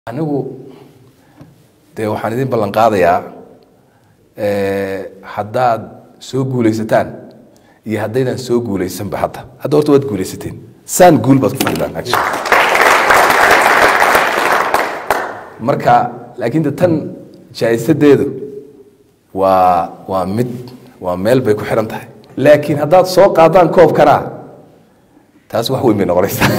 anigu dee waxaan idin ballan qaadayaa haddaad soo guulaysataan iyo haddaydan soo guulaysanba hadda hadda horta waad guulaysateen saan guul baad ku fadhidaan actually marka laakiin de tan jaa'isadeedu waa waa mid waa meel bay ku xihan tahay laakiin haddaad soo qaadaan koobkana taas wax weyn bay noqonaysaa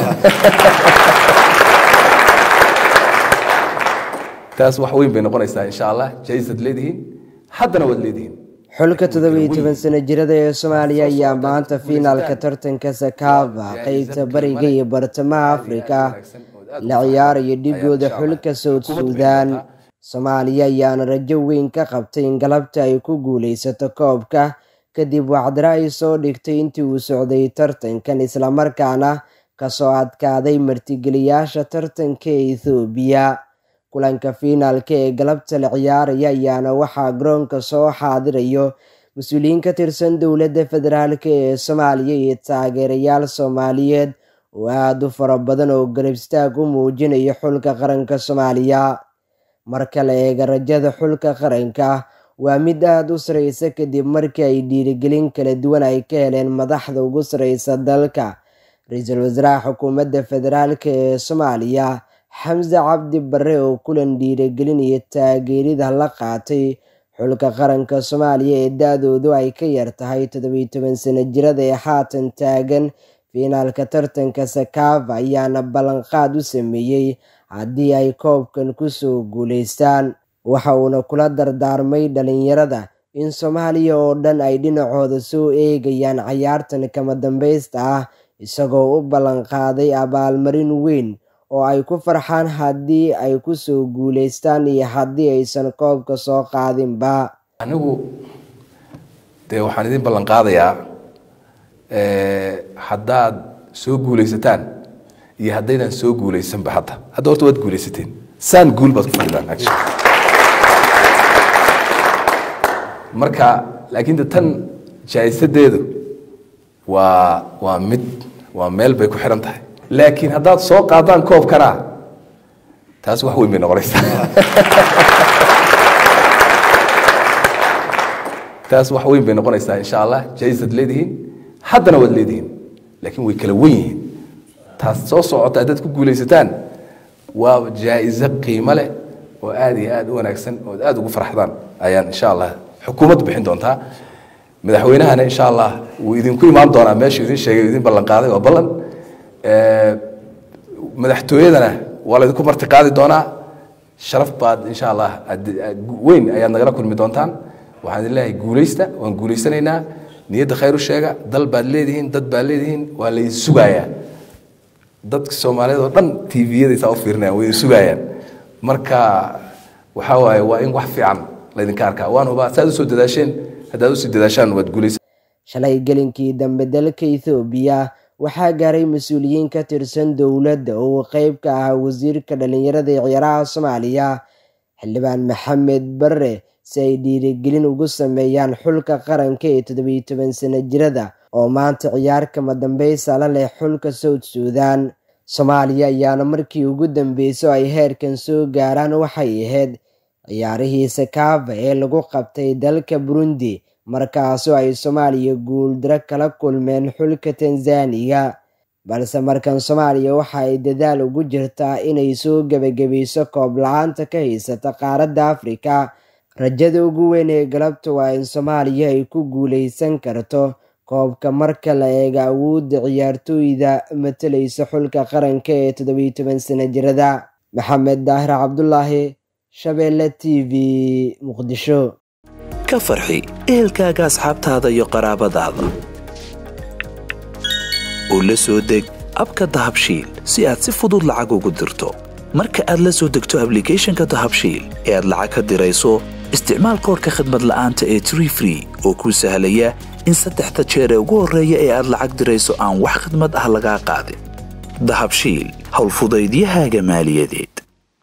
taas wax weyn bay noqonaysaa insha allah jaaisad leedihiin haddana waad leedihiin xulka toddobiyo toban sano jirada ee soomaaliya ayaa maanta fiinaalka tartanka sakava qeybta bariga iyo bartamaha afrika la ciyaaraya dhigooda xulka sowd suudaan soomaaliya ayaana rajo weyn ka qabtay in galabta ay ku guulaysato koobka kadib wacdaro ay soo dhigtay intii uu socday tartankan islamarkaana kasoo adkaaday martigeliyaasha tartanka ee ethoobiya kulanka fiinaalka ee galabta la ciyaaraya ayaana waxaa garoonka soo xaadirayo mas-uuliyiin ka tirsan dowladda federaalk ee soomaaliya iyo taageerayaal soomaaliyeed oo aada u fara badan oo garab istaag u muujinaya xulka qaranka soomaaliya marka la eega rajada xulka qaranka waa mid aada u sareysa kadib markii ay dhiirigelin kala duwan ay ka heleen madaxda ugu sareysa dalka ra-iisul wasaaraha xukuumadda federaalk ee soomaaliya xamse cabdi bare oo kulan dhiirigelin iyo taageerida la qaatay xulka qaranka soomaaliya ee da-doodu ay ka yar tahay toddobiyo toban sano jirada ee haatan taagan fiinaalka tartanka sakava ayaana ballanqaad u sameeyey haddii ay koobkan kusoo guulaystaan waxa uuna kula dardaarmay dhalinyarada in soomaaliya oo dhan ay dhinacooda soo eegayaan cayaartan kama dambaysta ah isagoo u ballanqaaday abaalmarin weyn oo ay ku farxaan haddii ay kusoo guulaystaan iyo haddii aysan koobka soo qaadinba anigu dee waxaan idin ballan qaadayaa haddaad soo guulaysataan iyo haddaydan soo guulaysanba hadda hadda horta waad guulaysateen saan guul baad ku fadhidaan actually marka laakiin de tan jaa'isadeedu waa waa mid waa meel bay ku xihan tahay laakiin haddaad soo qaadaan koobkana taas wax weyn bay noqonaysaa taas wax weyn bay noqonaysaa insha allah jaaisad leedihiin haddana waad leedihiin laakiin way kala wen yihiin taas soo socota haddaad ku guulaysataan waa jaa-iso qiimo leh oo aada iyo aada u wanaagsan ood aada ugu farxdaan ayaan insha allah xukuumaddu bixin doontaa madaxweynahana insha allah wuu idinku imaan doonaa meeshuu idin sheegay idin ballan qaaday waa ballan madaxtooyadana waa laydinku marti qaadi doonaa sharaf baad insha allah weyn ayaad nagala kulmi doontaan waxaan idin leeyahay guulaysta waan guulaysanaynaa niyadda khayr u sheega dal baad leedihiin dad baad leedihiin waa laydin sugayaa dadka soomaaliyeed oo dhan tviyadaysaa u fiirinayaan way idin sugaayaan marka waxaa waaye waa in wax fiican laydinka arkaa waan hubaa saaad usoo dadaasheen haddaad usii dadaashaan waad guulaysa shalay gelinkii dambe dalka ethoobiya waxaa gaaray mas-uuliyiin ka tirsan dowladda oo uu qeyb ka ahaa wasiirka dhalinyarada ee ciyaaraha soomaaliya xildhibaan maxamed bare si ay dhiirigelin ugu sameeyaan xulka qaranka ee toddobiyo toban sano jirada oo maanta ciyaar kama dambeysa la leh xulka sowd suudan soomaaliya ayaana markii ugu dambeyso ay heerkan soo gaaraan waxay ahayd ciyaarihii sakava ee lagu qabtay dalka burundi markaasoo ay soomaaliya guuldaro kala kulmeen xulka tanzaniya balse markan soomaaliya waxa ay dadaal ugu jirtaa inay soo gebagabayso koob la-aanta ka haysata qaaradda afrika rajada ugu weyn ee galabta waa in soomaaliya ay ku guulaysan karto koobka marka la eega awoodda ciyaartooyda matalaysa xulka qaranka ee toddobiyo toban sano jirada maxamed daahir cabdulaahi shabeelle t v muqdisho ka farxi ehelkaaga asxaabtaada iyo qaraabadaada oo la soo deg abka dahabshiil si aad si fudud lacag ugu dirto marka aad la soo degto ablicathonka dahabshiil ee aad lacag ka dirayso isticmaal koorka khadmad la'aanta ee tree free oo kuu sahlaya in saddexda jeer ee ugu horreeya ee aad lacag dirayso aan wax khadmad ah lagaa qaadin dahabshiil howlfudaydiyahaaga maaliyadeed